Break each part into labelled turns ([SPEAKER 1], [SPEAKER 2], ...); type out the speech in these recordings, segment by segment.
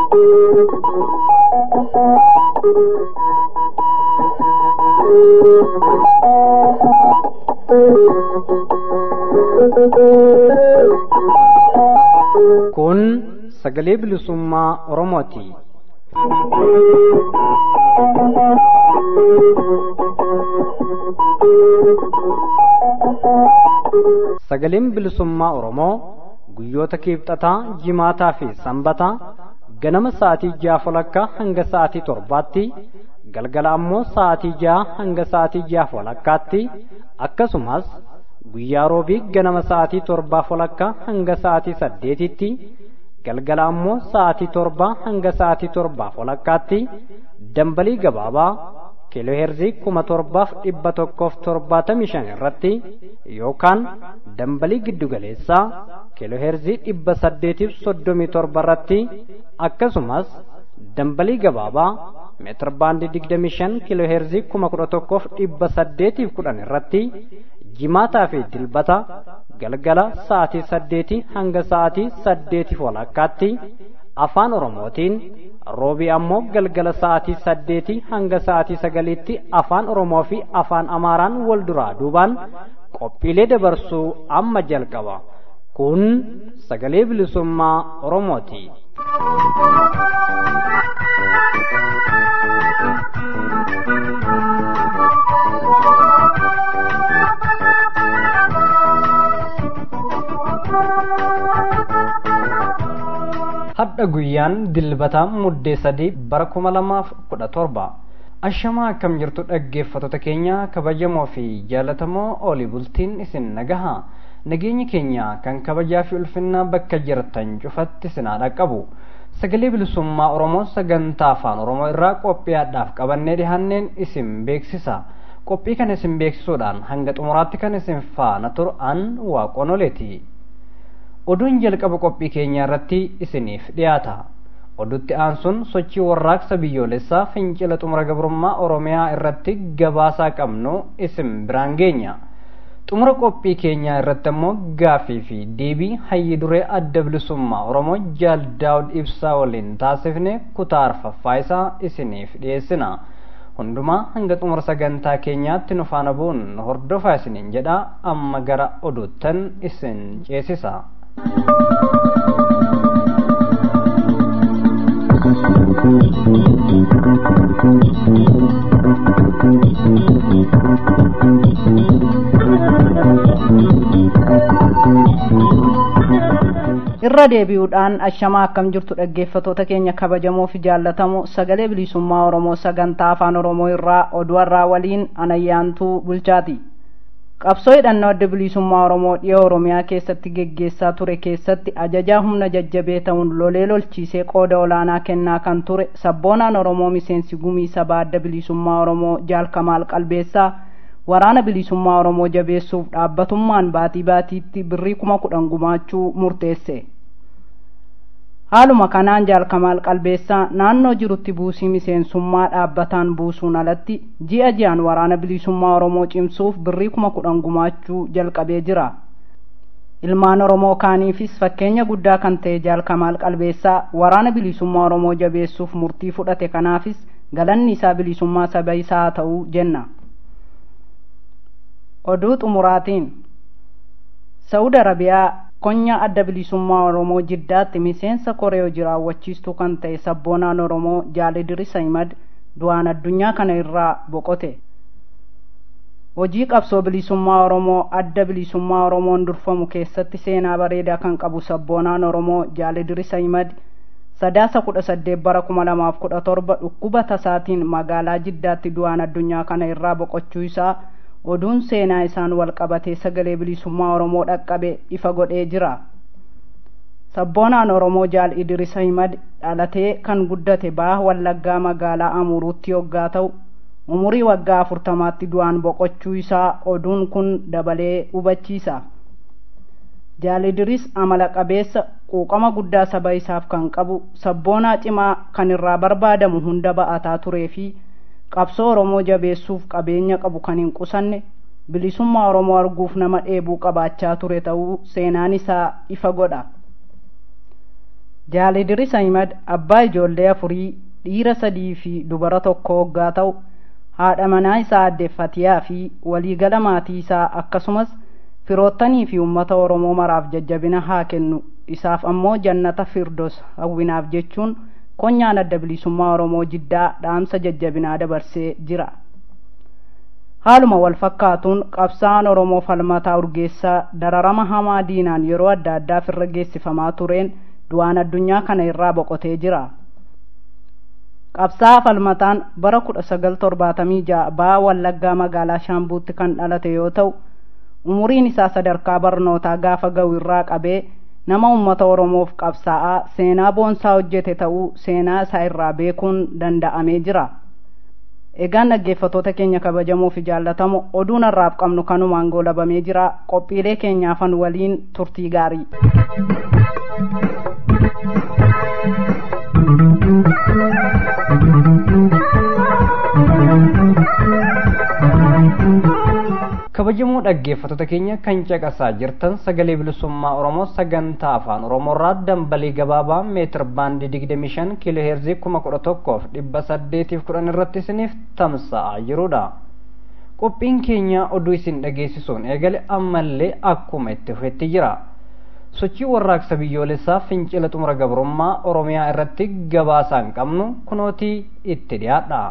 [SPEAKER 1] Kun sagalee bilisummaa Oromooti. Sagaleen bilisummaa Oromoo guyyoota kiibxataa, jimaataa fi sanbataa ganama sa'aatii ja'a walakkaa hanga sa'aatii torbaatti galgala ammoo sa'aatii ja'a hanga sa'aatii ja'a walakkaatti akkasumas guyyaa roobii ganama sa'aatii torbaa walakkaa hanga sa'aatii saddeetitti galgala ammoo sa'aatii torbaa hanga sa'aatii torbaa walakkaatti dambalii gabaabaa kiilooheerzii kuma torbaaf dhibba tokkoof torbaatamii shan irratti yookaan dambalii giddugaleessaa kiilooheerzii dhibba saddeetiif soddomii torba irratti akkasumas dambalii gabaabaa meetir baandii digdamii shan kiilooheerzii kuma kudha tokkoof dhibba saddeetiif kudhan irratti jimaataa fi dilbata galgala sa'aatii saddeetii hanga sa'aatii saddeetiif walakkaatti afaan oromootiin roobii ammoo galgala sa'aatii saddeetii hanga sa'aatii sagaliitti afaan oromoo fi afaan amaaraan wal duraa duubaan qophiilee dabarsuu amma jalqaba kun sagalee bilisummaa oromooti. hadha guyyaan dilbataa muddee sadii bara kuma lamaaf kudha torba ashamaa akkam jirtu dhaggeeffattoota keenya kabajamoo fi jaalatamoo olii bultiin isin nagaha nageenyi keenya kan kabajaa fi ulfinnaa bakka jirtan cufatti isinaa dhaqqabu sagalee bilisummaa oromoo sagantaa afaan oromoo irraa qophiyaadhaaf qabannee dhihanneen isin beeksisa qophii kan isin beeksisuudhaan hanga xumuraatti kan isin faana tur'an waaqonoleeti oduun jalqaba qophii keenyaa irratti isiniif dhiyaata odutti aansuun sochii warraaqsa biyyoolessaa fincila xumura gabrummaa oromiyaa irratti gabaasaa qabnu isin biraan geenya xumura qophii keenyaa irratti ammoo gaafii fi deebii hayyi duree adda bilisummaa oromoo jaal daawud ibsaa waliin taasifne kutaa arfaffaa isaa isiniif dhiyeessina hundumaa hanga xumura sagantaa keenyaatti nu faana bu'uun hordofaa isiniin jedha amma gara oduuttan isin ceesisa.
[SPEAKER 2] irra deebi'uudhaan ashamaa akkam jirtu dhaggeeffatoota keenya kabajamoo fi jaallatamoo sagalee bilisummaa oromoo sagantaa afaan oromoo irraa oduwarraa waliin anayyaantuu bulchaati qabsoo hidhannoo adda bilisummaa oromoo dhiha oromiyaa keessatti geggeessaa ture keessatti ajajaa humna jajjabee ta'uun lolee lolchiisee qooda olaanaa kennaa kan ture sabboonaan oromoo miseensi gumii sabaa adda bilisummaa oromoo jaalkamaal qalbeessaa waraana bilisummaa oromoo jabeessuuf dhaabbatummaan baatii baatiitti birrii kuma kudhan gumaachuu murteesse haaluma kanaan jaalkamaal qalbeessaa naannoo jirutti buusii miseensummaa dhaabbataan buusuun alatti ji'a ji'aan waraana bilisummaa oromoo cimsuuf birrii kuma kudhan gumaachuu jalqabee jira ilmaan oromoo kaaniifis fakkeenya guddaa kan ta'e jaalkamaal qalbeessaa waraana bilisummaa oromoo jabeessuuf murtii fudhate kanaafis galanni isaa bilisummaa saba isaa haa ta'uu jenna oduu xumuraatiin saudi arabiyaa konyaa adda bilisummaa oromoo jiddaatti miseensa koree hojii raawwachiistuu kan ta'e sabboonaan oromoo jaalidirisa himad du'aan addunyaa kana irraa boqote hojii qabsoo bilisummaa oromoo adda bilisummaa oromoon durfamu keessatti seenaa bareedaa kan qabu sabboonaan oromoo jaalidirisa himad sadaasa kudha saddeet bara kuma lamaaf kudha torba dhukkuba tasaatiin magaalaa jiddaatti du'aan addunyaa kana irraa boqochuu isaa oduun seenaa isaan wal qabatee sagalee bilisummaa oromoo dhaqqabe ifa godhee jira sabboonaan oromoo jaal idirisa himad dhalatee kan guddate baha wallaggaa magaalaa amuruutti yoggaa ta'u umurii waggaa afurtamaatti du'aan boqochuu isaa oduun kun dabalee hubachiisa jaal idris amala qabeessa quuqama guddaa saba isaaf kan qabu sabboonaa cimaa kan irraa barbaadamu hunda ba'ataa turee fi qabsoo oromoo jabeessuuf qabeenya qabu kan hin qusanne bilisummaa oromoo arguuf nama dheebuu qabaachaa ture ta'uu seenaan isaa ifa godha Jaal Idris Ahimad abbaa ijoollee afurii dhiira sadii fi dubara tokko hoggaa ta'u haadha manaa isaa adde Fatiyaa fi waliigala maatii isaa akkasumas firoottanii fi uummata Oromoo maraaf jajjabina haa kennu isaaf ammoo jannata firdos hawwinaaf jechuun konyaan adda bilisummaa Oromoo jiddaa dhaamsa jajjabinaa dabarsee jira. Haaluma wal fakkaatuun qabsaa'aan Oromoo falmataa urgeessaa dararama hamaa diinaan yeroo adda addaaf irra geessifamaa tureen du'aan addunyaa kana irraa boqotee jira. Qabsaa'aa falmataan bara kudha sagal torbaatamii ja'a ba'aa Wallaggaa magaalaa Shaambuutti kan dhalate yoo ta'u umuriin isaa sadarkaa barnootaa gaafa ga'u irraa qabee nama uummata Oromoof qabsaa'aa seenaa boonsaa hojjete ta'uu seenaa isaa irraa beekuun danda'amee jira. Egaan dhaggeeffattoota keenya kabajamoo fi jaallatamoo oduun har'aaf qabnu kanumaan goolabamee jira qophiilee keenyaafan waliin turtii gaarii.
[SPEAKER 1] kabajamoo dhaggeeffattoota keenya kan caqasaa jirtan sagalee bilisummaa oromoo sagantaa afaan oromoorraa dambalii gabaabaa meetir baandii digdamii shan kiiloo heerzii kuma kudha tokkoof dhibba saddeetiif kudhan irratti isiniif tamsa'aa jirudha. qophiin keenya oduu isin dhageessisuun eegale ammallee akkuma itti fufetti jira. sochii warraaqsa biyyoolessaa fincila xumura gabrummaa oromiyaa irratti gabaasaan qabnu kunootii itti dhiyaadha.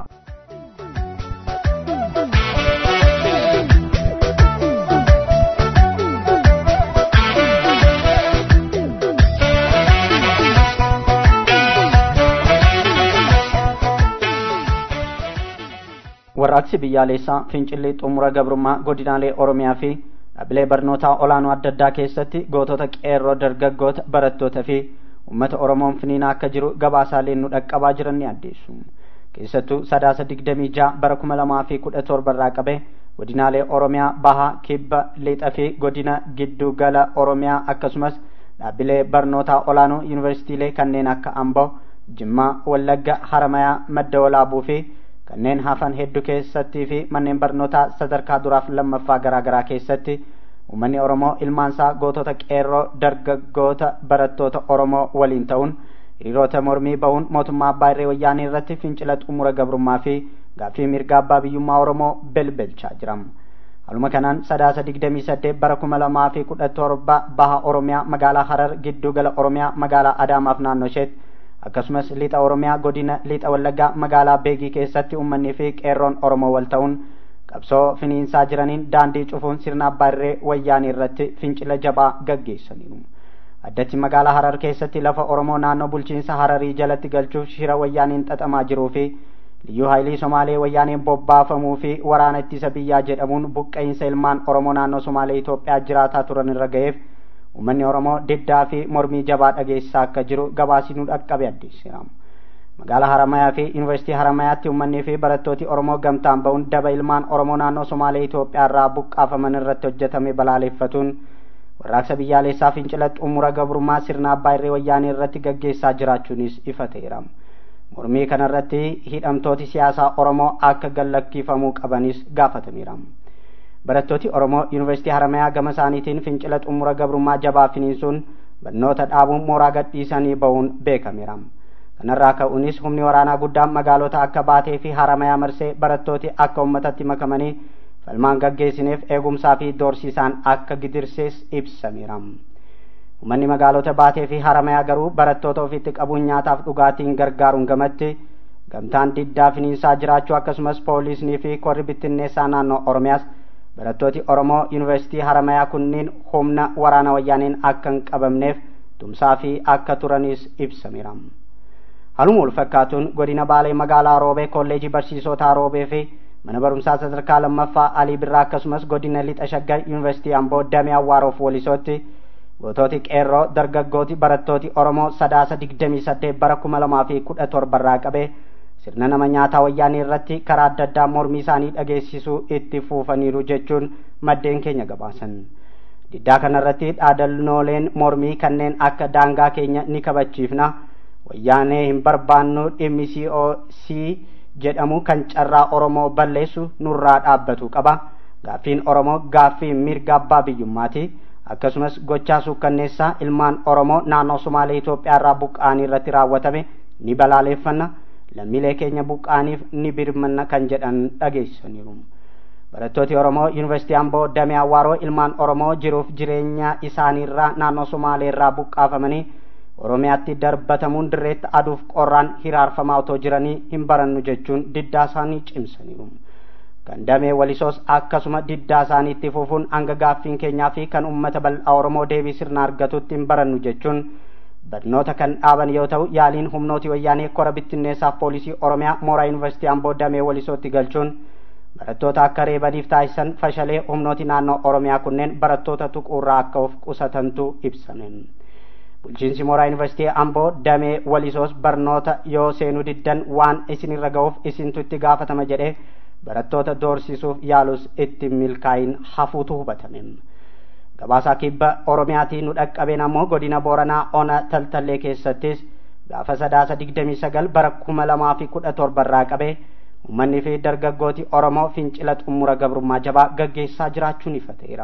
[SPEAKER 3] warraaqsi biyyaalessaa fincilli xumura gabrummaa godinaalee oromiyaa fi dhaabbilee barnootaa olaanoo adda addaa keessatti gootota qeerroo dargaggoota barattootaa fi uummata oromoon finiinaa akka jiru gabaasaaleen nu dhaqqabaa jiran ni addeessu keessattuu sadaasa digdamii ja'a bara kuma lamaa fi kudha torba irraa qabe godinaalee oromiyaa bahaa kibba lixa fi godina giddu gala oromiyaa akkasumas dhaabbilee barnootaa olaanoo yuunivarsiitiilee kanneen akka amboo jimmaa wallagga haramayaa madda walaabuu fi kanneen hafan hedduu keessattii fi manneen barnootaa sadarkaa duraaf lammaffaa garaagaraa keessatti uummanni oromoo ilmaansaa gootota qeerroo dargaggoota barattoota oromoo waliin ta'uun hiriirota mormii bahuun mootummaa abbaa irree wayyaanii irratti fincila xumura gabrummaa fi gaaffii mirga abbaa biyyummaa oromoo belbelchaa jiram. Haluma kanaan sadaasa digdamii saddeet bara kuma lamaa fi kudha torba baha oromiyaa magaalaa harar giddu gala oromiyaa magaalaa adaamaaf naannoo isheetti akkasumas lixa oromiyaa godina lixa wallaggaa magaalaa beegii keessatti uummanni fi qeerroon oromoo wal ta'uun qabsoo finiinsaa jiraniin daandii cufuun sirna abbaa irree wayyaanii irratti fincila jabaa gaggeessaniiru. addatti magaalaa harar keessatti lafa oromoo naannoo bulchiinsa hararii jalatti galchuuf shira wayyaaniin xaxamaa jiruu fi liyyuu haayilii somaalee wayyaaniin bobbaafamuu fi waraana ittisa biyyaa jedhamuun buqqa'insa ilmaan oromoo naannoo somaalee Itoophiyaa jiraataa turan irra ga'eef uummanni oromoo diddaa fi mormii jabaa dhageessisaa akka jiru gabaasni nu dhaqqabe addeessira. magaalaa haramayaa fi yuunivarsiitii haramayaatti uummanni fi barattooti oromoo gamtaan ba'uun daba ilmaan oromoo naannoo somaalee Itoophiyaa irraa buqqaafaman irratti hojjetame balaaleffatuun warraaqsa biyyaalessaa fincila xumura gabrummaa sirna abbaa irree wayyaanii irratti gaggeessaa jiraachuunis ifa ta'eera. mormii kanarratti hidhamtooti siyaasaa oromoo akka gallakkiifamuu qabanis gaafatameera. barattooti oromoo yuunivarsiitii haramayaa gama isaaniitiin fincila xumura gabrummaa jabaa finiinsuun barnoota dhaabuun mooraa gadhiisanii bahuun beekameera. kanarraa ka'uunis humni waraanaa guddaan magaalota akka baatee fi haramayaa marsee barattooti akka uummatatti makamanii falmaan gaggeessineef eegumsaa fi doorsiisaan akka gidirsees ibsameera. Uummanni magaalota baatee fi haramayaa garuu barattoota ofitti qabuun nyaataaf dhugaatiin gargaaruun gamatti gamtaan diddaa finiinsaa jiraachuu akkasumas poolisnii fi korri bittinneessaa naannoo Oromiyaas barattooti Oromoo yuunivarsiitii haramayaa kunniin humna waraana wayyaaniin akka hin qabamneef tumsaa fi akka turanis ibsameera. Haluma wal fakkaatuun godina Baalee magaalaa Roobee kolleejii barsiisotaa Roobee fi mana barumsaa sadarkaa lammaffaa Alii Birraa akkasumas godina Lixa Shaggar yuunivarsiitii Amboo Damee Awwaaroof Wolisootti goototi qeerroo dargaggooti barattooti Oromoo sadaasa digdamii saddeet bara kuma lamaa fi kudha torbarraa qabee sirna nama nyaataa wayyaanii irratti karaa adda addaa mormii isaanii dhageessisuu itti fufaniiru jechuun maddeen keenya gabaasan. Diddaa kanarratti dhaadannooleen mormii kanneen akka daangaa keenya ni kabachiifna wayyaanee hin barbaannu dhimmi COC jedhamu kan carraa Oromoo balleessu nurraa dhaabbatu qaba. Gaaffiin Oromoo gaaffii mirga abbaa biyyummaati. akkasumas gochaa suukkanneessaa ilmaan oromoo naannoo sumaalee itoophiyaa irraa buqqa'anii irratti raawwatame ni balaaleeffanna lammiilee keenya buqqa'aniif ni birmanna kan jedhan dhageessaniiru barattooti oromoo yuunivarsiitii amboo damee awwaaroo ilmaan oromoo jiruuf jireenya isaaniirraa naannoo sumaalee irraa buqqaafamanii oromiyaatti darbatamuun dirreetti aduuf qorraan hiraarfamaa otoo jiranii hin barannu jechuun diddaa isaanii cimsaniiru kan damee walisoos akkasuma diddaa isaanii itti fufuun hanga gaaffiin keenyaa fi kan ummata bal'aa oromoo deebii sirna argatutti hin barannu jechuun barnoota kan dhaaban yoo ta'u yaaliin humnooti wayyaanee kora bittinneessaaf poolisii oromiyaa mooraa yuunivarsiitii amboo damee walisootti galchuun barattoota akka reebaniif taasisan fashalee humnooti naannoo oromiyaa kunneen barattoota tuquurraa akka of qusatantu ibsame bulchiinsi mooraa yuunivarsiitii amboo damee walisoos barnoota yoo seenuu diddan waan isinirra ga'uuf isintu itti gaafatama jedhee barattoota doorsisuuf yaalus itti milkaayin hafuutu hubatame gabaasaa kibba oromiyaatii nu dhaqqabeen ammoo godina booranaa ona taltallee keessattis gaafa sadaasa digdamii sagal bara kuma lamaa fi kudha torba irraa qabee uummanni fi dargaggooti oromoo fincila xumura gabrummaa jabaa gaggeessaa jiraachuun ifa ta'eera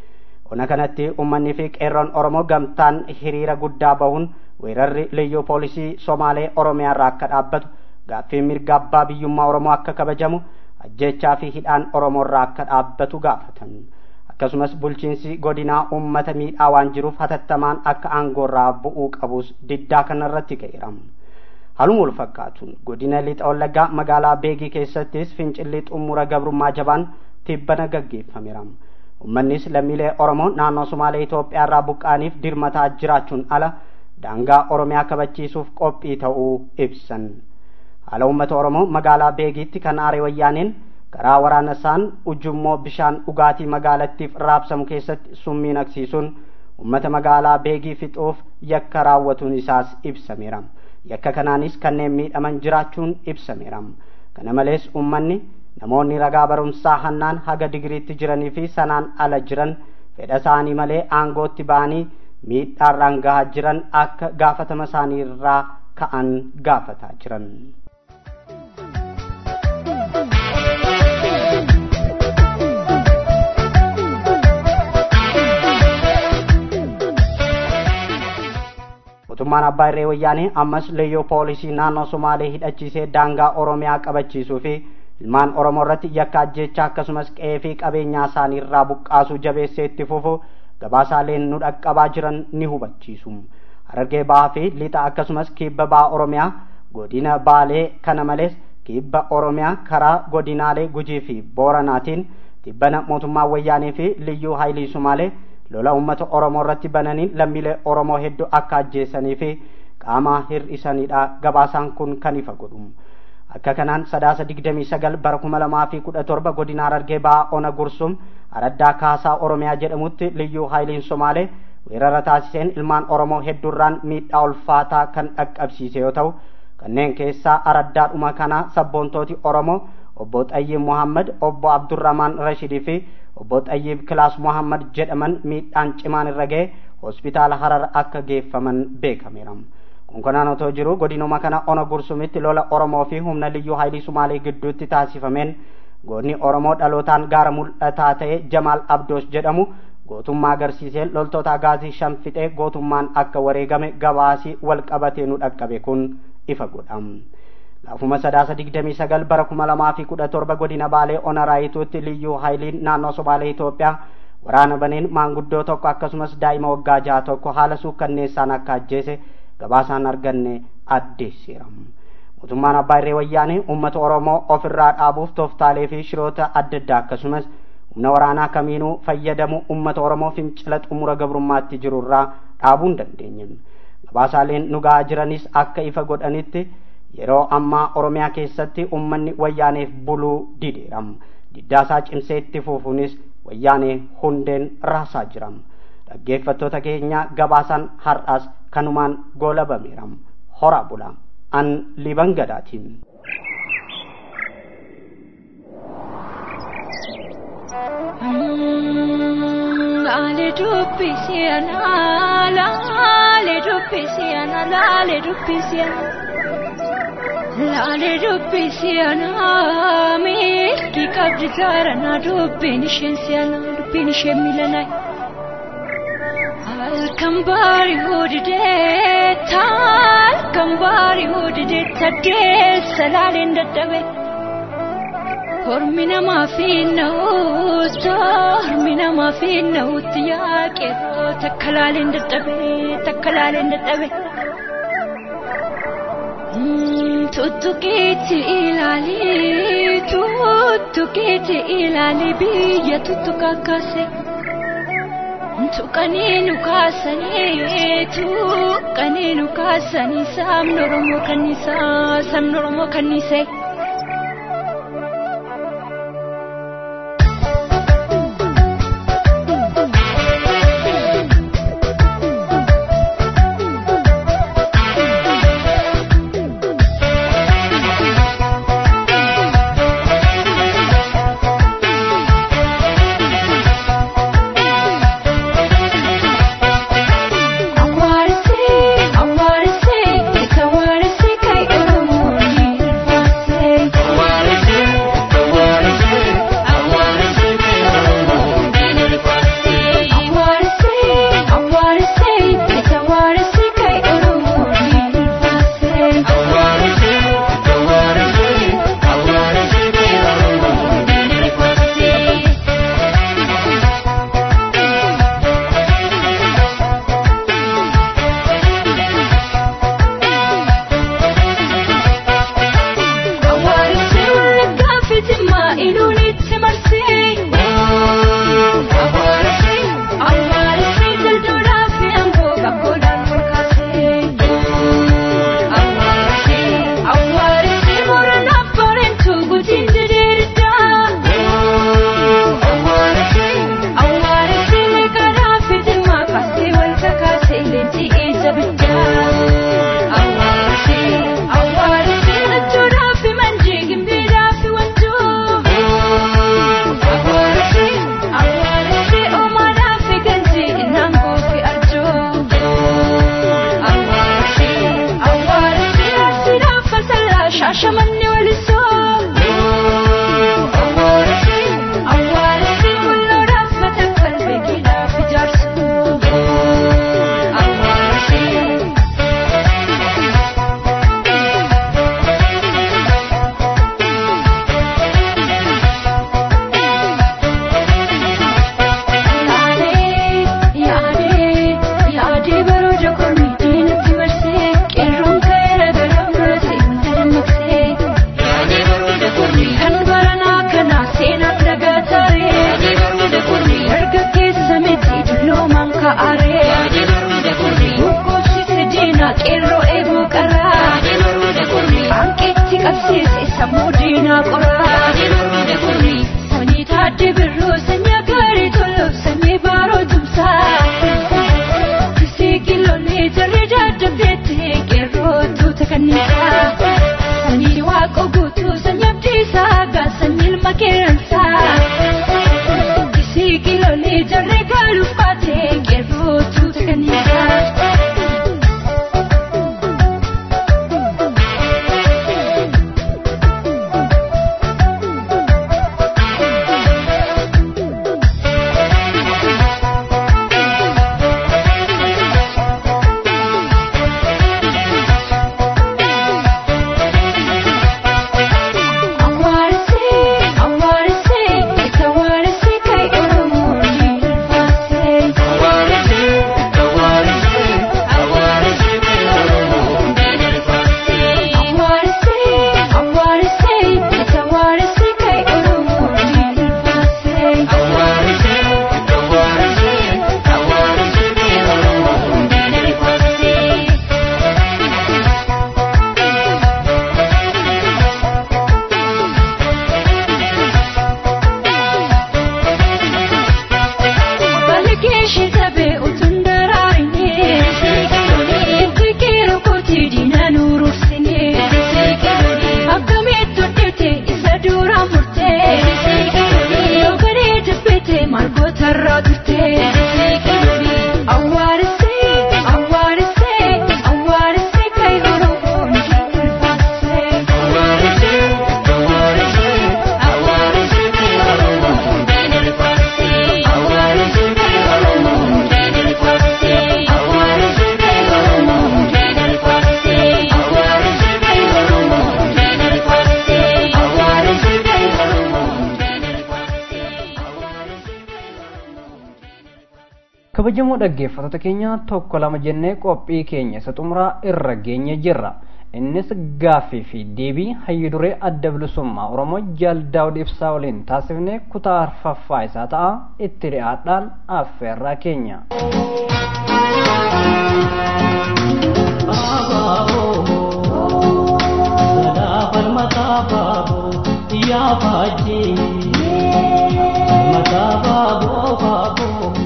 [SPEAKER 3] ona kanatti uummanni fi qeerroon oromoo gamtaan hiriira guddaa bahuun weerarri liyyuu poolisii somaalee oromiyaa irraa akka dhaabbatu gaaffii mirga abbaa biyyummaa oromoo akka kabajamu ajjechaa fi hidhaan oromoo irraa akka dhaabbatu gaafatan akkasumas bulchiinsi godinaa uummata miidhaa waan jiruuf hatattamaan akka aangoorraa bu'uu qabus diddaa kanarratti ka'eera haluma wal fakkaatuun godina lixa wallaggaa magaalaa beegii keessattis fincilli xumura gabrummaa jabaan tibbana gaggeeffameera ummannis lammiilee oromoo naannoo sumaalee itoophiyaa irraa buqqaaniif dirmataa jiraachuun ala daangaa oromiyaa kabachiisuuf qophii ta'uu ibsan haala uummata oromoo magaalaa beegiitti kan aare wayyaaneen karaa waraana isaan ujummoo bishaan dhugaatii magaalattiif raabsamu keessatti summii naqsiisuun ummata magaalaa beegii fixuuf yakka raawwatuun isaas ibsameera yakka kanaanis kanneen miidhaman jiraachuun ibsameera kana malees ummanni namoonni ragaa barumsaa hannaan haga digiriitti jiranii fi sanaan ala jiran fedha isaanii malee aangootti ba'anii miidhaarraan gahaa jiran akka gaafatama isaanii irraa ka'an gaafataa jiran. mootummaan abbaa irree wayyaanee ammas liyyuu poolisii naannoo somaalee hidhachiisee daangaa oromiyaa qabachiisuu fi ilmaan oromoo irratti yakka ajjechaa akkasumas qe'ee fi qabeenyaa isaanii irraa buqqaasuu jabeessee itti fufu gabaasaaleen nu dhaqqabaa jiran ni hubachiisu harargee ba'aa fi lixa akkasumas kibba ba'aa oromiyaa godina baalee kana malees kibba oromiyaa karaa godinaalee gujii fi booranaatiin tibbana mootummaa wayyaanee fi liyyuu haayilii sumaalee lola ummata oromoo irratti bananiin lammiilee oromoo hedduu akka ajjeesanii fi qaama hir'isanidha gabaasaan kun kan ifa godhu akka kanaan sadaasa digdamii sagal bara kuma lamaa fi kudha torba godina harargee ba'aa ona gursum araddaa kaasaa oromiyaa jedhamutti liyyuu haayiliin somaalee weerara taasiseen ilmaan oromoo hedduurraan miidhaa ulfaataa kan dhaqqabsiise yoo ta'u kanneen keessaa araddaadhuma kana sabboontooti oromoo obbo Xayyib Muhammad, obbo Abdurrahman Rashidii fi obbo Xayyib Kilaas Muhammad jedhaman miidhaan cimaan irra ga'e hospitaala Harar akka geeffaman beekameera. Konkolaataan otoo jiru godinuma kana ona gursumitti lola Oromoo fi humna liyyuu haayilii Sumaalee gidduutti taasifameen goonni Oromoo dhalootaan gaara mul'ataa ta'e Jamaal Abdoos jedhamu gootummaa agarsiiseen loltoota agaazii shan fixee gootummaan akka wareegame gabaasii wal qabatee nu dhaqqabe kun ifa godhama. Laafuma sadaasa digdamii sagal bara kuma lamaa fi kudha torba godina baalee ona raayituutti liyyuu haayiliin naannoo somaalee Itoophiyaa waraana baneen maanguddoo tokko akkasumas daa'ima waggaa jaha tokko haala suukkanneessaan akka ajjeese gabaasaan arganne addeessiira. Mootummaan abbaa irree wayyaanee uummata Oromoo ofirraa dhaabuuf tooftaalee fi shiroota adda addaa akkasumas humna waraanaa kamiinuu fayyadamu uummata Oromoo fincila xumura gabrummaatti jirurraa dhaabuu hin dandeenye. Gabaasaaleen nu gahaa jiranis akka ifa godhanitti yeroo ammaa oromiyaa keessatti ummanni wayyaaneef buluu dideera diddaasaa cimsee itti fufuunis wayyaanee hundeen raasaa jira dhaggeeffattoota keenya gabaasaan har'as kanumaan goolabameera horaa bula an liban gadaatiin.
[SPEAKER 4] Laale dubbisi ana laale dubbisi ana laale dubbisi ana. Laale dubbisi ana milki qabdi gaara na dubbiin isheen si'ana dubbiin isheen miilanaa. Halkan baari'uu didee halkan baari'uu didee taddeessa laaleen dadhabe. Hormi namaa fi na'uutu hormi namaa fi na'uutti yaaqeeroo takka laaleen dadhabe takka laaleen dadhabe. Tuttuqiitti ilaali tuttuqiitti ilaali biyya tuttuqa kaase. Tuqanii nu kaasanii tuqanii nu kaasanii sabni Oromoo kanniisaa sabni Oromoo kanniisee.
[SPEAKER 1] kabajamoo dhaggeeffattoota keenya tokko lama jennee qophii keenya isa xumuraa irra geenye jirra innis gaaffii fi deebii hayyu duree adda bilisummaa oromoo jaal daawud ibsaa waliin taasifne kutaa arfaffaa isaa ta'a itti dhi'aadhaan affeerraa keenya.
[SPEAKER 5] Ya Baji, Mata Babo Babo.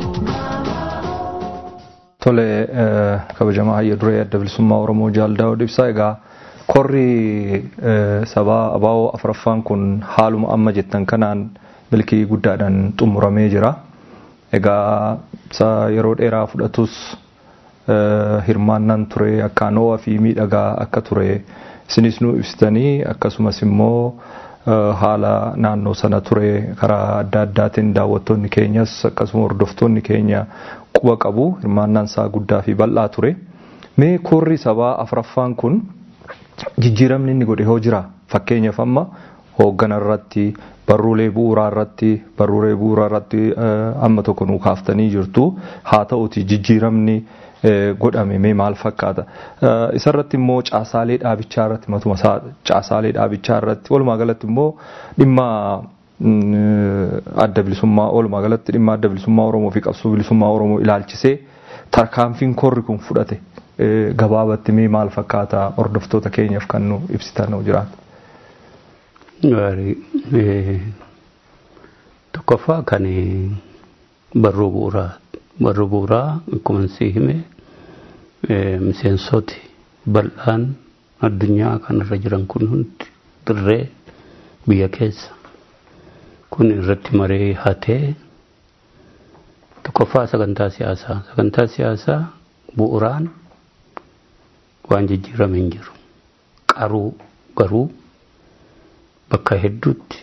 [SPEAKER 6] Tole kabajamaa hayya duree adda bilisummaa Oromoo Jaal Daawud Ibsaa egaa korri sabaa abaa'oo afuraffaan kun haaluma amma jettan kanaan milkii guddaadhaan xumuramee jira. Egaa isa yeroo dheeraa fudhatus hirmaannaan ture akkaan ho'aa fi miidhagaa akka ture isinis nu ibsitanii akkasumas immoo haala naannoo sana ture karaa adda addaatiin daawwattoonni keenyas akkasuma hordoftoonni keenya quba qabu hirmaannaan isaa guddaa fi bal'aa ture. Mee korri sabaa afuraffaan kun jijjiiramni inni godhe hoo jira fakkeenyaaf amma hooggana irratti barruulee bu'uuraa irratti barruulee bu'uuraa irratti amma tokko nu kaaftanii jirtu haa ta'uti jijjiiramni godhame mee maal fakkaata isarratti immoo caasaalee dhaabichaa irratti matuma isaa caasaalee dhaabichaa irratti walumaa galatti immoo dhimma adda bilisummaa walumaa galatti dhimma adda bilisummaa oromoo fi qabsoo bilisummaa oromoo ilaalchisee tarkaanfiin korri kun fudhate gabaabatti mee maal fakkaata hordoftoota keenyaaf kan nu ibsitan nu jiraatu.
[SPEAKER 7] Gaarii tokkoffaa kan barruu bu'uuraa barruu bu'uuraa akkuma si hime miseensoti bal'aan addunyaa kanarra jiran kun hundi dirree biyya keessa kun irratti maree hatee tokkoffaa sagantaa siyaasaa sagantaa siyaasaa bu'uuraan waan jijjiirame hin jiru qaruu garuu bakka hedduutti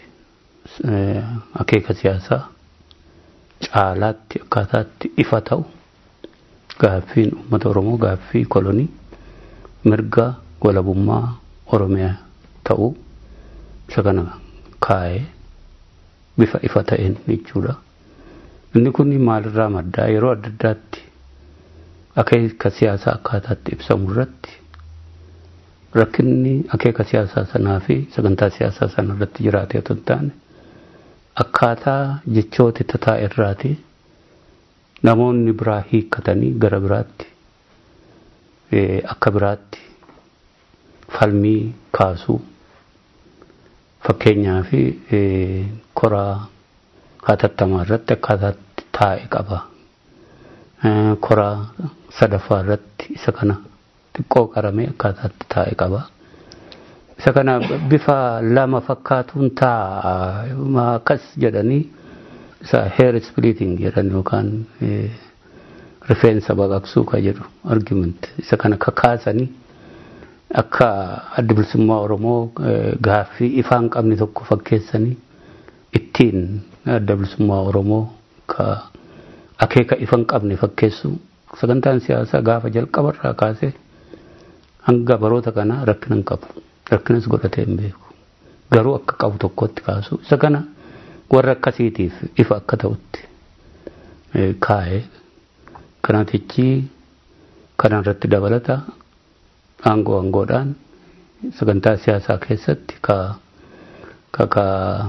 [SPEAKER 7] akeeka siyaasaa caalaatti akkaataatti ifa ta'u gaaffiin uummata oromoo gaaffii kolonii mirga walabummaa oromiyaa ta'uu isa kana kaa'ee bifa ifa ta'een jechuudha. Inni kun maalirraa maddaa yeroo adda addaatti akeeka siyaasaa akkaataatti ibsamu irratti rakkinni akeeka siyaasaa sanaa fi sagantaa siyaasaa sana irratti jiraatee otoo hin taane akkaataa jechooti tataa irraati namoonni biraa hiikkatanii gara biraatti akka biraatti falmii kaasuu fakkeenyaa fi koraa hatattamaa irratti akkaataatti taa'e qaba. Koraa sadaffaa irratti isa kana xiqqoo qaramee akkaataatti taa'e qaba. Isa kana bifa lama fakkaatuun taa'a akkas jedhanii isa hair splitting jedhan yookaan rifeensa baqaqsuu ka jedhu argument isa kana kakaasanii akka adda bilisummaa Oromoo gaaffii ifaan qabne tokko fakkeessanii ittiin adda bilisummaa Oromoo ka akeeka ifan qabne fakkeessu sagantaan siyaasaa gaafa jalqabarraa kaasee hanga baroota kanaa rakkina hin qabu rakkinas godhatee hin beeku garuu akka qabu tokkotti kaasu isa kana warra akkasiitiif ifa akka ta'utti kaa'ee kanaatichi kanarratti dabalata aangoo aangoodhaan sagantaa siyaasaa keessatti ka ka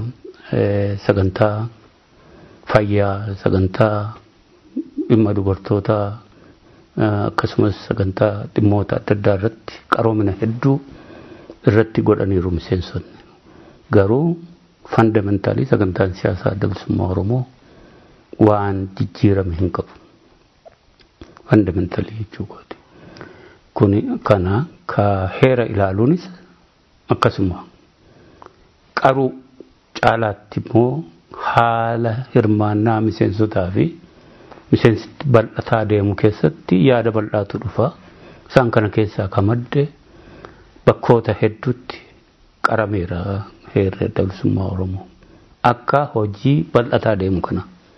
[SPEAKER 7] sagantaa fayyaa sagantaa dhimma dubartootaa akkasumas sagantaa dhimmoota adda addaa irratti qaroomina hedduu irratti godhaniiru miseensonni garuu fandamentaalii sagantaan siyaasaa adda bilisummaa oromoo waan jijjiirame hin qabu fandamentaalii jechuu kooti kuni kana ka heera ilaaluunis akkasuma qaruu caalaatti immoo haala hirmaannaa miseensotaa fi miseensi bal'ataa deemu keessatti yaada bal'aatu dhufa isaan kana keessaa ka madde bakkoota hedduutti qarameera heerri adda bilisummaa oromoo akka hojii bal'ataa deemu kana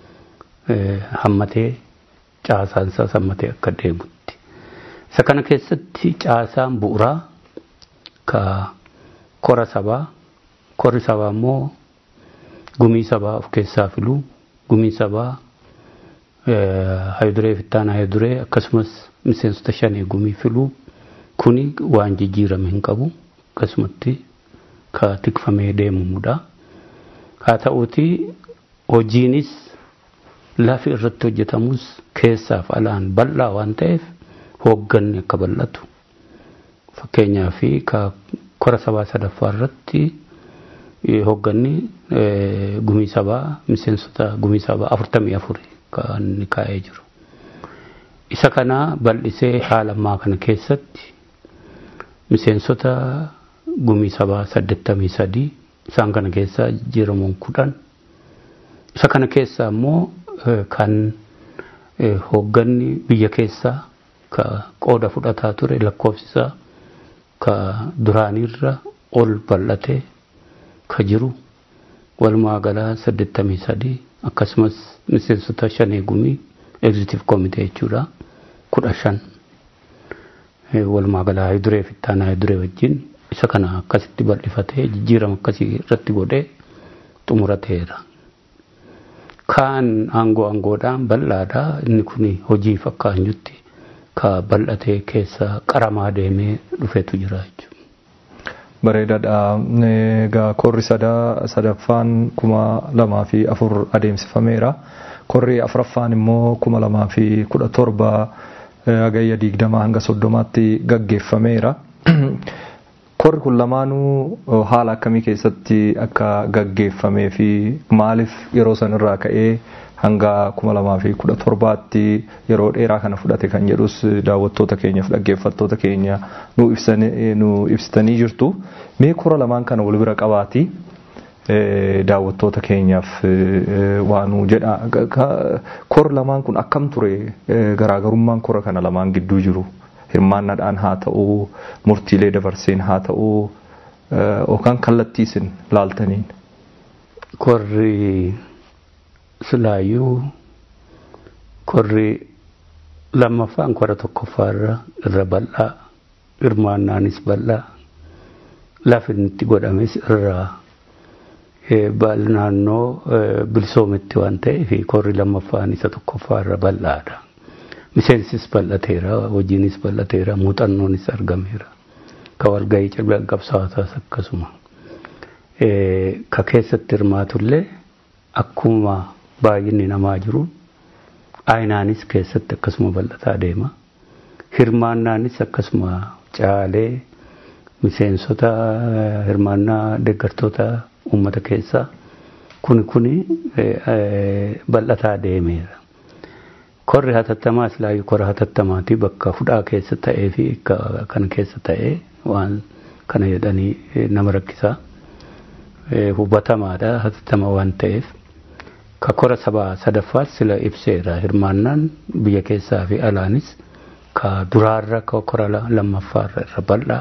[SPEAKER 7] hammatee caasaan isaas hammatee akka deemutti isa kana keessatti caasaan bu'uuraa ka kora sabaa korri sabaa immoo gumii sabaa of keessaa filuu gumii sabaa hayiduree fittaan hayiduree akkasumas miseensota shanee gumii filuu kuni waan jijjiirame hin qabu akkasumatti ka tikfamee deemamudha. Haa ta'uuti hojiinis lafi irratti hojjetamus keessaaf alaan bal'aa waan ta'eef hoogganni akka bal'atu. Fakkeenyaaf ka kora sabaa sadaffaa irratti hoogganni gumii sabaa miseensota gumii sabaa afurtamii afuri kan inni kaa'ee jiru. Isa kana bal'isee haala ammaa kana keessatti miseensota gumii sabaa saddeettamii sadii isaan kana keessaa jijjiiramuun kudhan isa kana keessaa immoo kan hoogganni biyya keessaa ka qooda fudhataa ture lakkoofsisaa ka duraanirra ol bal'atee ka jiru walumaa galaa saddeettamii sadii akkasumas miseensota shanee gumii egzitiif koomitee jechuudha kudha shan walumaa galaa hayiduree fittaan hayiduree wajjin isa kana akkasitti bal'ifatee jijjiirama akkasii irratti godhee xumurateera. Kaan aangoo aangoodhaan bal'aadha inni kun hojiif akka hanjutti ka bal'atee keessa qaramaa deemee dhufetu jira jechuudha.
[SPEAKER 6] Bareedaadha. Egaa korri sadaa sadaffaan kuma lamaa fi afur adeemsifameera. Korri afuraffaan immoo kuma lamaa fi kudha torba hagayya digdamaa hanga soddomaatti gaggeeffameera. Korri kun lamaanuu haala akkamii keessatti akka gaggeeffamee fi maaliif yeroo san irraa ka'ee hanga kuma lamaa fi kudha torbaatti yeroo dheeraa kana fudhate kan jedhus daawwattoota keenyaaf dhaggeeffattoota keenya nu ibsitanii jirtu. Mee kora lamaan kana wal bira qabaati daawwattoota keenyaaf waan nu jedha. Kor lamaan kun akkam ture garaagarummaan kora kana lamaan gidduu jiru? hirmaannaadhaan haa ta'uu murtiilee dabarseen haa ta'uu yookaan kallattii isin laaltaniin.
[SPEAKER 7] Korri silaayyuu korri lammaffaan kora tokkoffaarra irra bal'aa hirmaannaanis bal'aa lafi itti godhames irraa naannoo bilisoometti waan ta'eef korri lammaffaan isa tokkoffaarra bal'aadha. miseensis bal'ateera hojiinis bal'ateera muuxannoonis argameera ka walgahii cilbii qabsaa'otaas akkasuma ka keessatti hirmaatullee akkuma baay'inni namaa jiru aynaanis keessatti akkasuma bal'ataa deema hirmaannaanis akkasuma caalee miseensota hirmaannaa deeggartoota uummata keessaa kuni kuni bal'ataa deemeera. korri hatattamaa islaayyuu kora hatattamaati bakka hudhaa keessa ta'ee fi kana keessa ta'ee waan kana jedhanii nama rakkisaa hubatamaadha hatattama waan ta'eef ka kora sabaa sadaffaas sila ibseera hirmaannaan biyya keessaa fi alaanis ka duraarra ka kora lammaffaarra irra bal'aa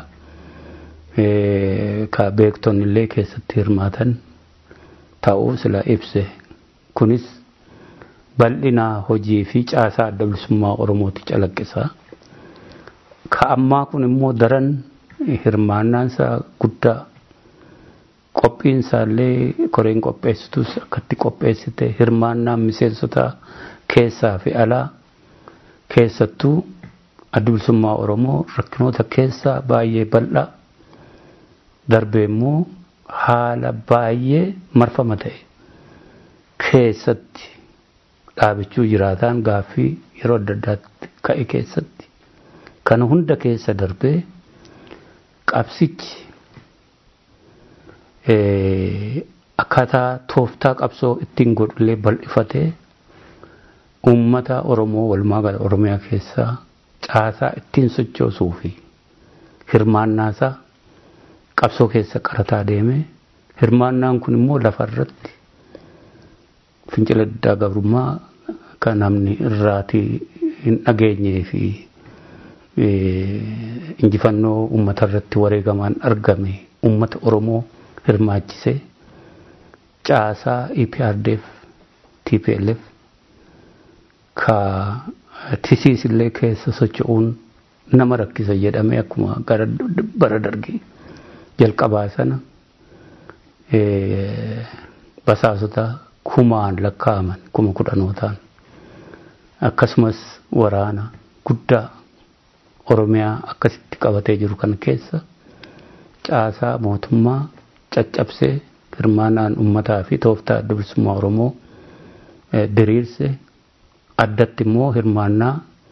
[SPEAKER 7] ka beektonni illee keessatti hirmaatan ta'uu sila ibse kunis bal'ina hojii fi caasaa adda bilisummaa Oromooti calaqqisaa. Ka ammaa kun immoo daran hirmaannaansa guddaa qophiinsaallee koreen qopheessitus akkatti qopheessite hirmaannaan miseensota keessaa fi alaa keessattuu adda bilisummaa Oromoo rakkinoota keessaa baay'ee bal'aa darbee immoo haala baay'ee marfama ta'e keessatti dhaabichuu jiraataan gaaffii yeroo adda addaatti ka'e keessatti kana hunda keessa darbee qabsichi akkaataa tooftaa qabsoo ittiin godhullee bal'ifatee uummata Oromoo walumaa gala Oromiyaa keessaa caasaa ittiin sochoosuu fi hirmaannaasaa qabsoo keessa qarataa deeme hirmaannaan kun immoo lafarratti fincila diddaa gabrummaa kan namni irraatii hin dhageenyee fi injifannoo uummata irratti wareegamaan argame uummata Oromoo hirmaachisee caasaa EPRDF TPLF ka tisiis illee keessa socho'uun nama rakkisa jedhamee akkuma gara bara dargii jalqabaa sana basaasota kumaan lakkaa'aman kuma kudhanootaan akkasumas waraana guddaa oromiyaa akkasitti qabatee jiru kan keessa caasaa mootummaa caccabsee hirmaannaan ummataa fi tooftaa adda bilisummaa oromoo diriirse addatti immoo hirmaannaa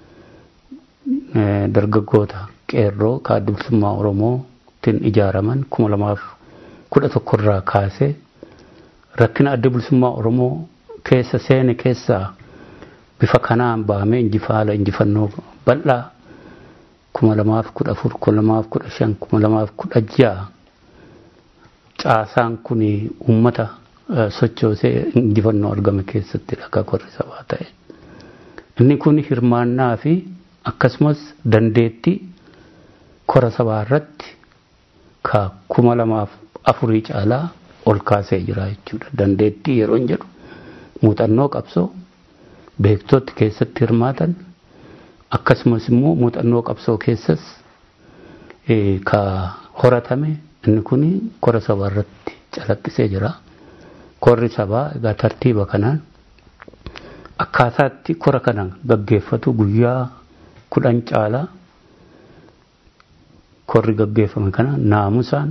[SPEAKER 7] dargaggoota qeerroo ka adda bilisummaa oromootiin ijaaraman kuma lamaaf kudha tokkorraa kaasee rakkina adda bilisummaa oromoo keessa seene keessaa bifa kanaan baamee injifaala injifannoo bal'aa kuma lamaaf kudha afur kuma lamaaf kudha shan kuma lamaaf kudha ja'a caasaan kun uummata sochoosee injifannoo argame keessatti dhagaa korri sabaa ta'e. Inni kun hirmaannaa fi akkasumas dandeettii kora sabaa irratti ka kuma lamaaf afurii caalaa ol kaasee jira jechuudha. Dandeettii yeroo hin jedhu muuxannoo qabsoo beektotti keessatti hirmaatan akkasumas immoo muuxannoo qabsoo keessas ka horatame inni kun kora sabaa irratti calaqqisee jira. Korri sabaa egaa tartiiba kanaan akkaataatti kora kana gaggeeffatu guyyaa kudhan caalaa korri gaggeeffame kana naamusaan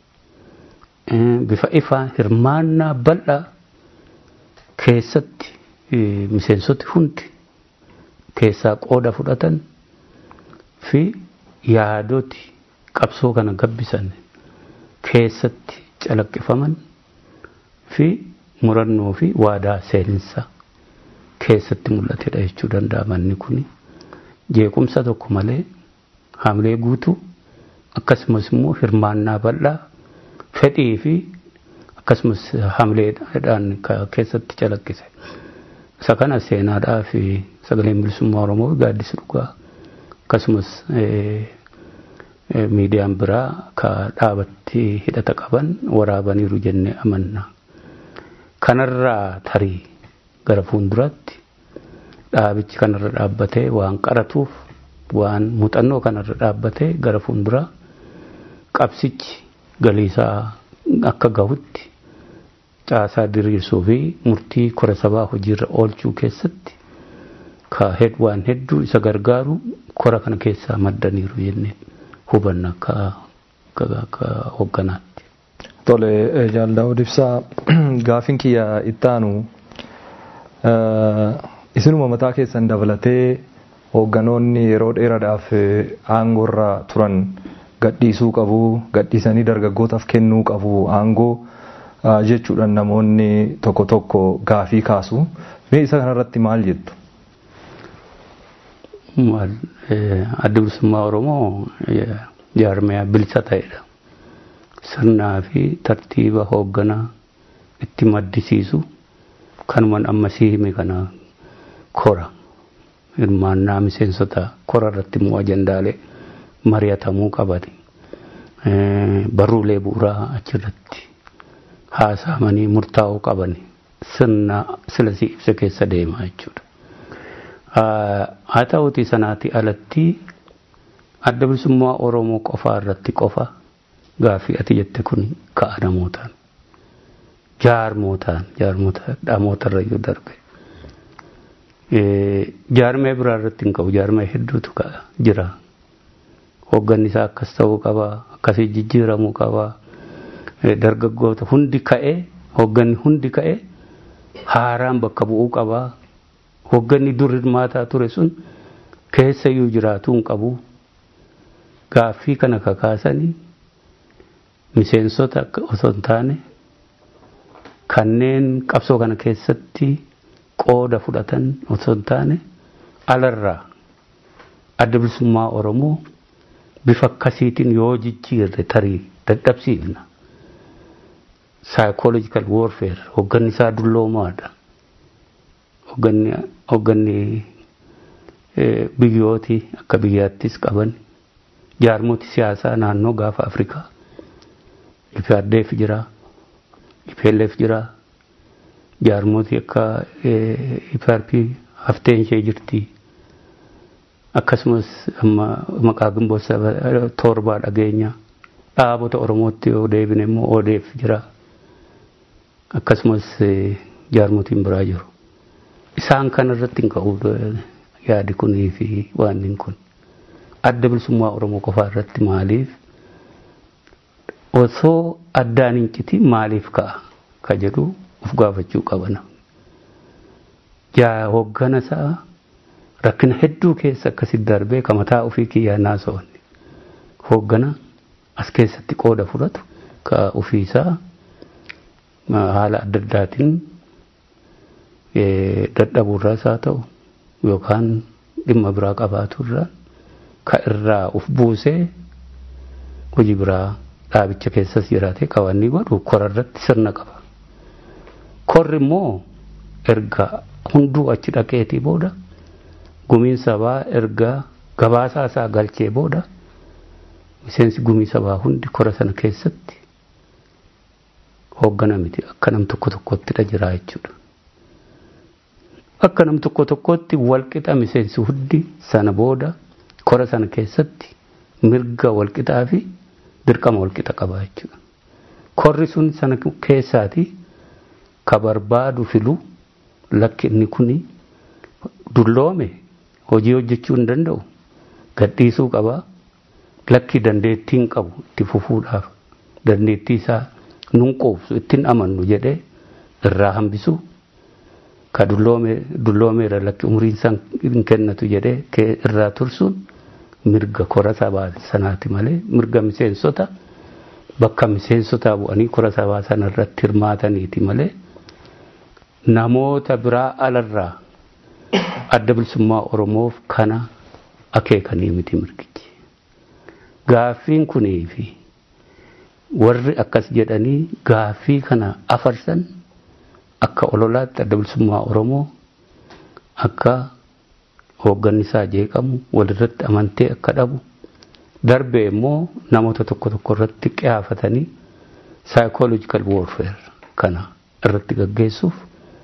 [SPEAKER 7] bifa ifaan hirmaannaa bal'aa keessatti miseensoti hundi keessaa qooda fudhatan fi yaadoti qabsoo kana gabbisan keessatti calaqqifaman fi murannoo fi waadaa seeninsa keessatti mul'atedha jechuu danda'a manni kun jeequmsa tokko malee hamilee guutuu akkasumas immoo hirmaannaa bal'aa fedhii fi akkasumas hamileedhaan keessatti calaqqise. Isa kana seenaadhaa fi sagaleen bilisummaa Oromoo gaaddisa dhugaa akkasumas miidiyaan biraa ka dhaabatti hidhata qaban waraabaniiru jennee amanna. Kanarraa tarii gara fuulduraatti dhaabichi kanarra dhaabbatee waan qaratuuf waan muuxannoo kanarra dhaabbatee gara fuulduraa qabsichi galiisaa akka gahutti caasaa diriirsuu fi murtii kora sabaa hojiirra oolchuu keessatti ka waan hedduu isa gargaaru kora kana keessaa maddaniiru jennee hubanna akka hoogganaatti.
[SPEAKER 6] Tole jaaldaa'uu ibsaa gaafin kiyya ittaanu isinuma mataa keessan dabalatee hoogganoonni yeroo dheeraadhaaf aangoorra turan gadhiisuu qabu gadhiisanii dargaggootaaf kennuu qabu aangoo jechuudhaan namoonni tokko tokko gaafii kaasu mee isa kanarratti maal jettu?
[SPEAKER 7] Adda bilisummaa Oromoo jaarmiyaa bilisa ta'edha. Sirnaa fi tartiiba hoogganaa itti maddisiisu kanuman ammasii hime kana kora hirmaannaa miseensota kora irratti immoo ajandaalee mari'atamuu qabate barruulee bu'uuraa achirratti haasaamanii murtaa'uu qaban sirna silasii ibsa keessa deema jechuudha. Haa ta'uutii sanaati alatti adda bilisummaa Oromoo qofaa irratti qofa gaaffii ati jette kun ka'a namootaan. Jaarmootaan jaarmoota dhaamoota iyyuu darbe. Jaarmee biraa irratti hin qabu jaarmee hedduutu jira. Hoogganni isaa akkas ta'uu qaba akkasii jijjiiramuu qaba. Dargaggoota hundi ka'ee hoogganni hundi ka'ee haaraan bakka bu'uu qaba. Hoogganni dur hirmaataa ture sun keessayyuu jiraatuu hin qabu. Gaaffii kana kakaasanii miseensota osoo hin taane kanneen qabsoo kana keessatti qooda fudhatan osoo hin taane alarraa adda bilisummaa Oromoo bifa akkasiitiin yoo jijjiirre tarii dadhabsiifna. Psychological warfare hoogganni isaa dulloomaadha. Hoogganni biyyooti akka biyyaattis qaban jaarmooti siyaasaa naannoo gaafa Afrikaa IPRDF jira, IPLF jira, jaarmooti akka IPRP hafteen ishee jirti. Akkasumas maqaa gimboota torbaa dhageenya dhaabota Oromootti yoo deebine immoo ODF jira. Akkasumas jaarmotiin biraa jiru. isaan kanarratti hin ka'u yaadi kunii fi waan kun adda bilisummaa oromoo qofaa irratti maaliif osoo addaan hin citiin maaliif ka'a ka jedhu of gaafachuu qabana. Jaa hoggana isaa rakkina hedduu keessa akkasitti darbee ka mataa ofii kiyyaa naasa'onni hoggana as keessatti qooda fudhatu ka ofii isaa haala adda addaatiin dadhabuurraas haa ta'u yookaan dhimma biraa qabaaturraa ka irraa uf buusee hojii biraa dhaabicha keessas jiraatee qabanni godhu korarratti sirna qaba. Korri immoo erga hunduu achi dhaqeetii booda gumiin sabaa erga gabaasaa isaa galchee booda miseensi gumii sabaa hundi kora sana keessatti hooggana miti akka nam tokko tokkottidha jira jechuudha. Akka nam tokko tokkotti walqixa miseensi hundi sana booda kora sana keessatti mirga walqixaa fi dirqama walqixa qaba jechuudha. Korri sun sana keessaati ka barbaadu filu lakki inni kuni dulloome hojii hojjechuu hin danda'u gadhiisuu qaba lakki dandeettii hin qabu itti fufuudhaaf dandeettii isaa nun quubsu ittiin amannu jedhee irraa hambisu ka dulloomeera lakki umriin isaa hin kennatu jedhee irraa tursuun mirga kora sabaa sanaati malee mirga miseensota bakka miseensotaa bu'anii kora sabaa sana irratti hirmaataniiti malee namoota biraa alarraa adda bilisummaa oromoof kana akeekanii miti mirgichi. Gaaffiin kunii fi warri akkas jedhanii gaaffii kana afarsan akka ololaatti adda bilisummaa oromoo akka hoogganni isaa jeeqamu walirratti amantee akka dhabu darbee immoo namoota tokko tokko irratti qiyaafatanii psychological warfare kana irratti gaggeessuuf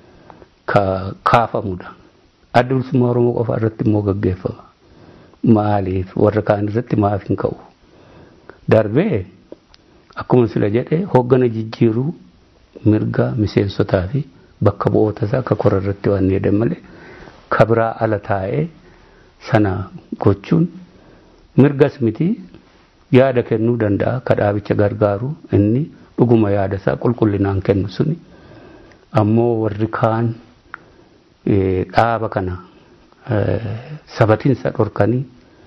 [SPEAKER 7] kaafamudha. Adda bilisummaa Oromoo qofa irratti immoo gaggeeffama. Maaliif warra kaan irratti maaf hin ka'u? Darbee akkuma sila jedhee hooggana jijjiiruu mirga miseensotaa fi bakka bu'oota isaa akka kora irratti waan jedhan malee kabiraa ala taa'ee sana gochuun mirgas miti yaada kennuu danda'a ka dhaabicha gargaaru inni dhuguma yaada isaa qulqullinaan kennu suni ammoo warri kaan dhaaba kana sabatiinsa dhorkanii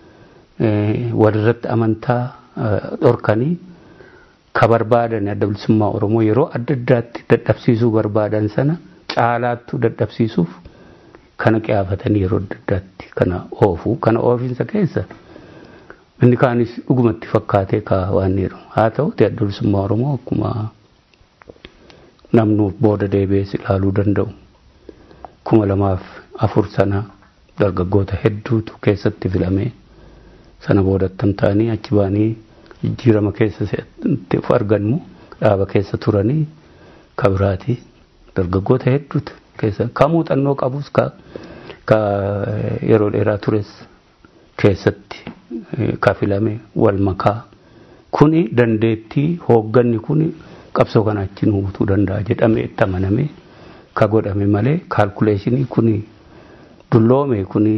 [SPEAKER 7] walirratti amantaa dhorkanii ka barbaadan adda bilisummaa oromoo yeroo adda addaatti dadhabsiisuu barbaadan sana caalaattuu dadhabsiisuuf kana qiyaafatanii yeroo adda addaatti kana oofu kana oofinsa keessa inni kaanis dhugumatti fakkaatee ka waan jedhu haa ta'uti adda bilisummaa oromoo akkuma namnuuf booda deebi'ees ilaaluu danda'u kuma lamaaf afur sana dargaggoota hedduutu keessatti filamee sana boodattam ta'anii achi ba'anii jijjiirama keessa of argannu dhaaba keessa turanii kabiraati dargaggoota hedduutu keessa ka muuxannoo qabus ka yeroo dheeraa tures keessatti ka filame wal makaa kuni dandeettii hoogganni kuni qabsoo kana achiin hubatuu danda'a jedhamee itti amanamee ka godhame malee kaalkuleeshinii kuni dulloome kuni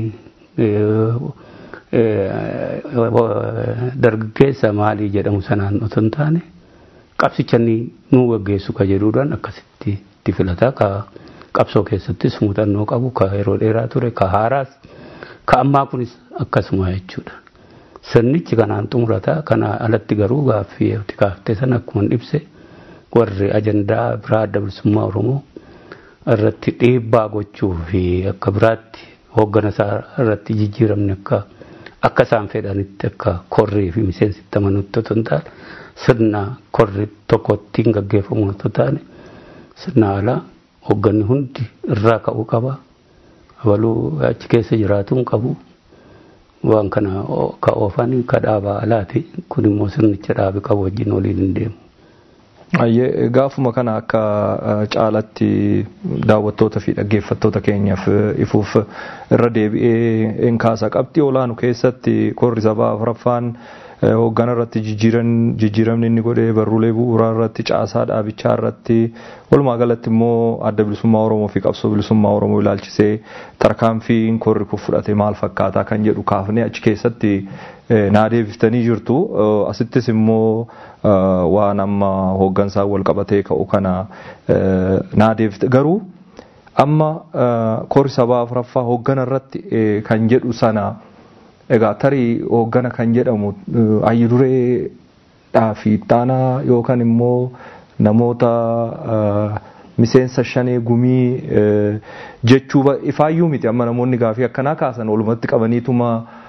[SPEAKER 7] dargaggeessa maalii jedhamu sanaan otoo hin taane qabsicha nuu gaggeessu ka jedhuudhaan akkasitti itti filata ka qabsoo keessattis muuxannoo qabu ka yeroo dheeraa ture ka haaraas ka ammaa kunis akkasuma jechuudha. Sirnichi kanaan xumurata kana alatti garuu gaaffii itti kaaftee sana akkuma ibse warri ajandaa biraa adda bilisummaa Oromoo irratti dhiibbaa gochuu fi akka biraatti hooggana isaa irratti jijjiiramni akka akka isaan fedhanitti akka korrii fi miseensitti amanutti otoo hin taane sirna korri tokko ittiin gaggeeffamu otoo taane sirna alaa hoogganni hundi irraa ka'uu qaba. Abaluu achi keessa jiraatu hin qabu. Waan kana ka oofan ka dhaabaa alaati. Kun immoo sirnicha dhaabe qabu wajjin waliin hin deemu.
[SPEAKER 6] Ayyee gaafuma kana akka caalatti daawwattoota fi dhaggeeffattoota keenyaaf ifuuf irra deebi'ee hin kaasa qabxii olaanu keessatti korri sabaa afuraffaan hooggana irratti jijjiiramni inni godhee barruulee bu'uuraa irratti caasaa dhaabichaa irratti walumaa galatti immoo adda bilisummaa Oromoo fi qabsoo bilisummaa Oromoo ilaalchisee tarkaanfiin korri kun fudhate maal fakkaataa kan jedhu kaafnee achi keessatti naa deebiftanii jirtu. Asittis immoo waan amma hooggansaan wal qabatee ka'u kana naa deebifte garuu amma korri sabaa afuraffaa hooggana irratti kan jedhu sana egaa tarii hooggana kan jedhamu hayyu dureedhaa fi ittaanaa yookaan immoo namoota miseensa shanee gumii jechuu ifaayyuu miti amma namoonni gaafii akkanaa kaasan walumatti qabaniituma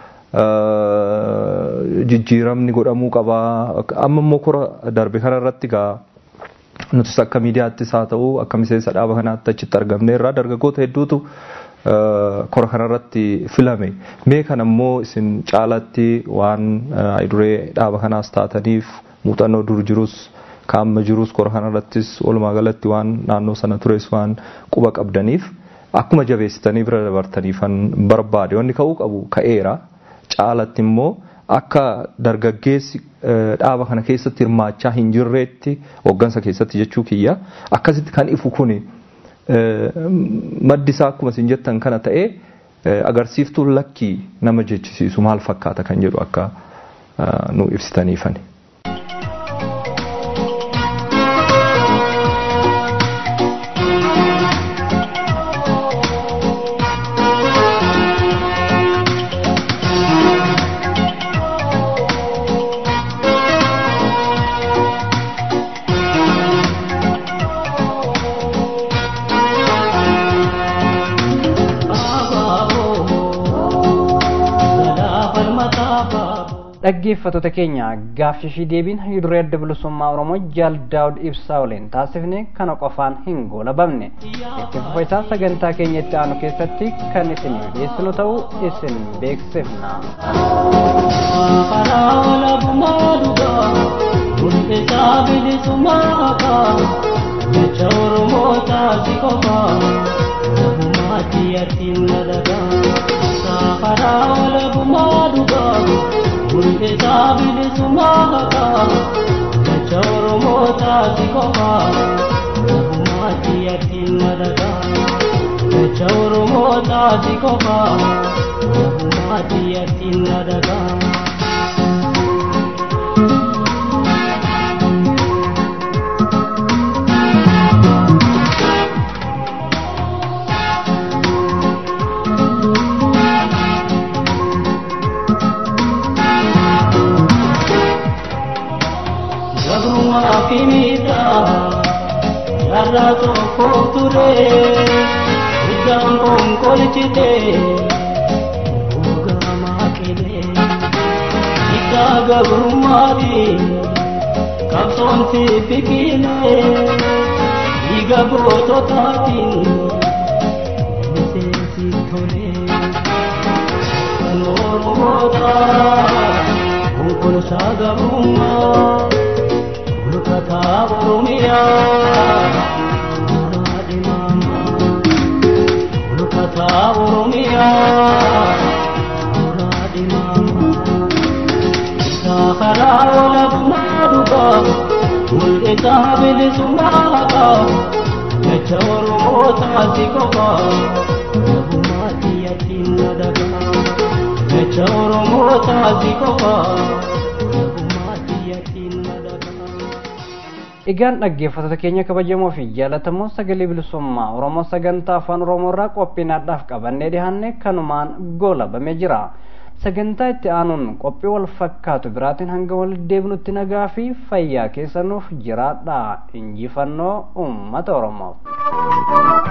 [SPEAKER 6] jijjiiramni godhamuu qabaa amma immoo kora darbe kana irratti gaa nutis akka miidiyaattis haa ta'u akka miseensa dhaaba kanaatti achitti argamne irraa dargaggoota hedduutu kora kanarratti filame mee kana immoo isin caalatti waan duree dhaaba kanaas taataniif muuxannoo dur jirus kaamma jirus kora kanarrattis walumaa galatti waan naannoo sana tures waan quba qabdaniif akkuma jabeessitanii bira dabartaniifan barbaade wanni ka'uu qabu ka'eera caalatti immoo akka dargaggeessi dhaaba kana keessatti hirmaachaa hin jirreetti hooggansa keessatti jechuu kiyya akkasitti kan ifu kuni maddi isaa akkuma isin jettan kana ta'ee agarsiiftuun lakkii nama jechisiisu maal fakkaata kan jedhu akka nu ibsitaniifani.
[SPEAKER 1] dhaggeeffattoota keenya gaaffii deebiin duree adda bilisummaa oromoo jaal daawud ibsaa waliin taasifne kana qofaan hin goolabamne itti fufa isaa sagantaa keenya itti aanu keessatti kan isin dhiyeessinu ta'uu isin beeksifna.
[SPEAKER 5] karaa walabummaa dhugaa murteessaa bilisummaa qaba jecha oromoo taasi qofa walabummaatti yattiin nadagaa karaa walabummaa dhugaa. murteessaa bilisummaa qaba jecha oromoo taasi qofa walabummaatti yattiin nadagaa jecha oromoo taasi qofa walabummaatti yattiin nadagaa. kimita yarra tokko ture uddaan konkolchite ugamaa qile ika gabrummaati qabsoon si fikile dhiiga goototaatiin miseensi tole kan oromoota konkolchaa gabrummaa kata oromia muradi mama ulu kata oromia muradi mama sahara ola bumaduga mulke tabili sumaga jecha oromo taasi kofa bumati yatinna daga jecha oromo taasi kofa
[SPEAKER 1] Egaan dhaggeeffattoota keenya kabajamoo fi jaallatamoo sagalee bilisummaa Oromoo sagantaa afaan Oromoo irraa qophiinaadhaaf qabannee dhiyaanne kanumaan goolabamee jira. Sagantaa itti aanuun qophii wal fakkaatu biraatiin hanga wal deebinutti nagaa fi fayyaa keessanuuf jiraadha. Injifannoo uummata Oromoof.